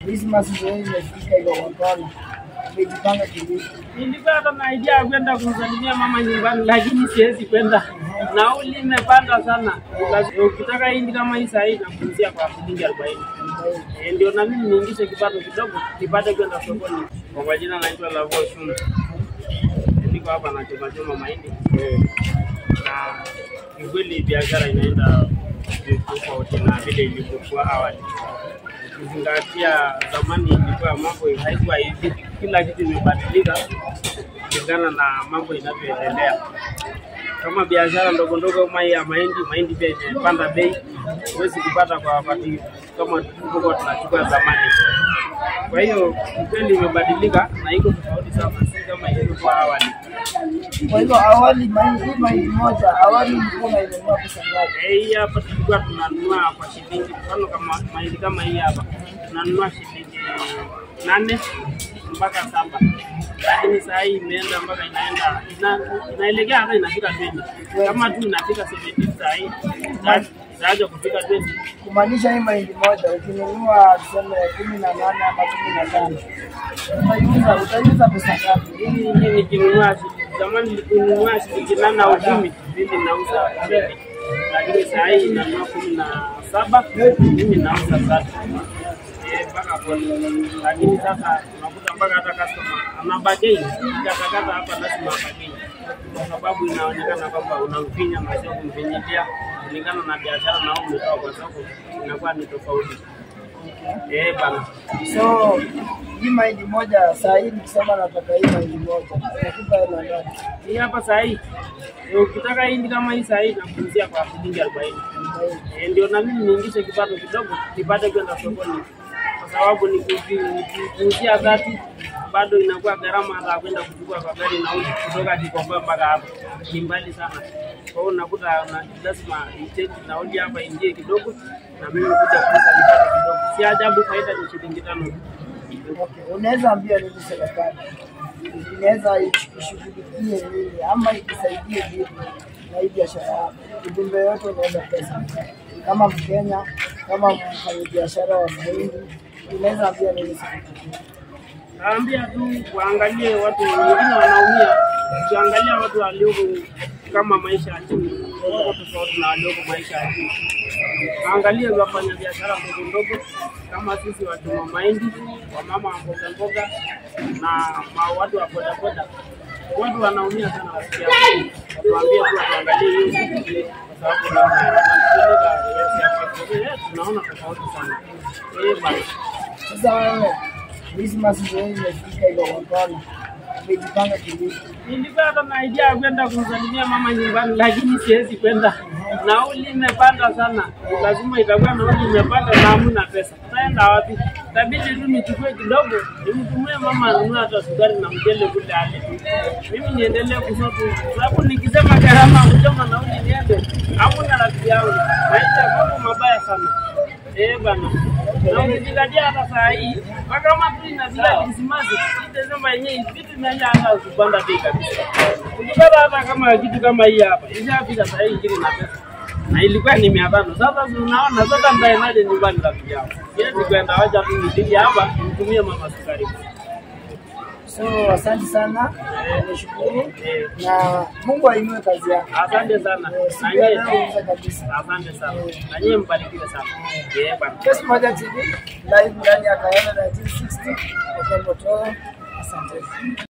Christmas ndio imefika hiyo wakala. Umejipanga kivipi? Nilikuwa hata na idea ya kwenda kumsalimia mama nyumbani, lakini siwezi kwenda, nauli imepanda sana. Lazima- Ukitaka hindi kama hii sahii nakuuzia kwa shilingi arobaini. Eh, ndio na mimi niingishe kipato kidogo nipate kwenda sokoni. Kwa majina naitwa Lavo Shunu, niko hapa na choma choma mahindi na kiukweli biashara inaenda tofauti na vile ilivyokuwa awali. Ukizingatia zamani ilikuwa mambo haikuwa hivi, kila kitu imebadilika kulingana na mambo inavyoendelea. Kama biashara ndogo ndogo kama hii ya mahindi, mahindi pia imepanda bei, huwezi kupata kwa wakati kama tulivyokuwa tunachukua zamani. Kwa hiyo ukweli imebadilika na iko tofauti sana, si kama ilivyokuwa awali. Kwa hivyo awali mahindi hii mahindi moja awali ulikuwa unainunua pesa ngapi? Eh, hii hapa tulikuwa tunanunua kwa shilingi, mfano kama mahindi kama hii hapa tunanunua shilingi nane mpaka saba, lakini saa hii imeenda mpaka inaenda ina, inaelekea hata inafika 20 kama tu inafika 17 saa hii ita- itaacha kufika 20 Kumaanisha hii mahindi moja ukinunua tuseme kumi na nane ama kumi na tano utaiuza utaiuza pesa ngapi? hii hii nikinunua shi- zamani nikinunua shilingi nane au kumi mimi nauza mbili, lakini saa hii inanunua kumi na saba mimi nauza tatu Eh, mpaka hapo. Lakini sasa unakuta mpaka hata customer anabagei katakata hapa, lazima abagei kwa sababu inaonekana kwamba unamfinya na sio kumfinyilia, kulingana na biashara na wewe umetoa kwa soko, inakuwa ni tofauti. Eh bana. So hii mahindi moja saa hii nikisema nataka hii mahindi moja nakupa hela ngapi? Hii hapa saa hii eh, ukitaka hindi kama hii saa hii nakuuzia kwa shilingi arobaini. Eh, ndio na mimi niingishe kipato kidogo nipate kwenda sokoni, kwa sababu nikuzi- nikiuzia tatu bado inakuwa gharama hata kwenda kuchukua kwa gari nauli kutoka Gikomba mpaka hapa ni mbali sana. Kwa hiyo unakuta una- lazima ichange nauli hapa ingie kidogo na mimi kuja kuuza nipate kidogo. Si ajabu faida ni shilingi tano tu. Okay. Unaweza ambia nini serikali inaweza ishughulikie nini ama ikusaidie vipi na hii biashara yako? Ujumbe yote unaweza pesa kama Mkenya, kama mfanyabiashara wa mahindi, unaweza ambia nini serikali? Naambia tu waangalie watu wengine wanaumia, ukiangalia watu walioko kama maisha ya chini wako tofauti na walioko maisha ya juu. Waangalie wafanya biashara ndogo ndogo kama sisi wachuma mahindi, wamama wa mboga mboga na ma watu wa bodaboda. Watu wanaumia sana wasikia, watuambie tu watuangalie hiyo kwa sababu na- wanatupeleka kiasi ya kwako. Eh, tunaona tofauti sana. Eh, bana. Sasa wewe Christmas ndio imefika hiyo wakala, umejipanga kivipi? Nilikuwa hata na idea ya kwenda kumsalimia mama nyumbani, lakini siwezi kwenda, nauli imepanda sana. Lazima itakuwa nauli imepanda na hamna pesa, taenda wapi? Itabidi tu nichukue kidogo nimtumie mama anunue hata sukari na mchele kule ale tu, mimi niendelee kusotu, sababu nikisema gharama kuchoma nauli niende, hamna rafiki yangu, maisha mambo mabaya sana. Eh bana, na ukizingatia hata saa hii mpaka kama tu inafika Krismasi, hii Desemba yenyewe vitu imeanza hata kupanda bei kabisa. Ukipata hata kama kitu kama hii hapa ishafika saa hii ingine na pesa na ilikuwa ni mia tano. Sasa si unaona, sasa mtaendaje nyumbani rafiki yangu? Siwezi kwenda, wacha tu nipige hapa nimtumie mama sukari. So asante sana, nashukuru Eh, na Mungu ainue kazi yako. asante sana Eh, na Siku ya nyie, leo uza kabisa. asante sana na nyie, mbarikiwe sana. Eh bana. Kesi Moja TV live ndani ya Kayole 1960 Okongo Toro. Asante.